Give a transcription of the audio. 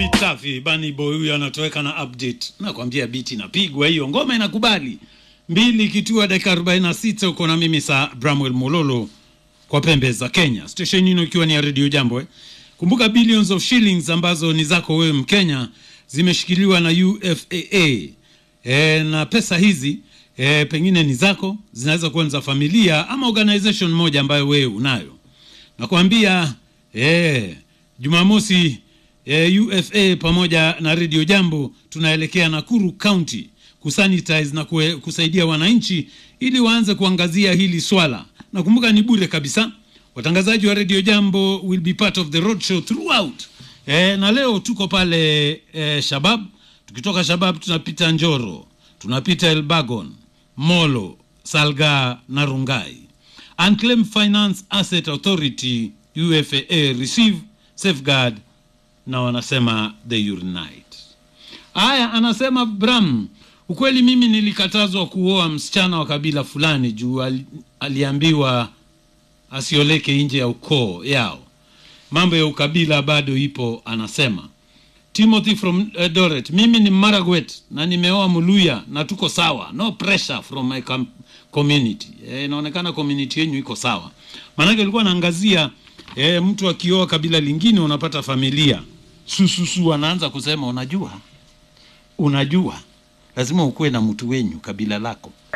Safi, Bani Boy huyu anatoweka na update. Nakwambia biti inapigwa hiyo, ngoma inakubali. Mbili kitua dakika 46 uko na mimi saa Bramwell Mololo kwa pembe za Kenya. Station hino ikiwa ni ya Radio Jambo eh. Kumbuka billions of shillings ambazo ni zako wewe Mkenya zimeshikiliwa na UFAA. E, na pesa hizi e, pengine ni zako, zinaweza kuwa ni za familia ama organization moja ambayo wewe unayo. Nakwambia e, Jumamosi e, UFA pamoja na Radio Jambo tunaelekea Nakuru County kusanitize na kue, kusaidia wananchi ili waanze kuangazia hili swala. Nakumbuka ni bure kabisa. Watangazaji wa Radio Jambo will be part of the road show throughout. E, na leo tuko pale e, Shabab. Tukitoka Shabab tunapita Njoro, tunapita Elbagon, Molo, Salga na Rungai. Unclaimed Finance Asset Authority UFAA receive safeguard na wanasema they unite. Haya, anasema Bram, ukweli mimi nilikatazwa kuoa msichana wa kabila fulani juu ali, aliambiwa asioleke nje ya ukoo yao. Mambo ya ukabila bado ipo, anasema Timothy from uh, Doret. Mimi ni Maragwet na nimeoa Muluya na tuko sawa, no pressure from my com community. Eh, inaonekana community yenu iko sawa, maanake alikuwa anaangazia eh, mtu akioa kabila lingine unapata familia sususu, anaanza kusema unajua, unajua lazima ukuwe na mtu wenyu kabila lako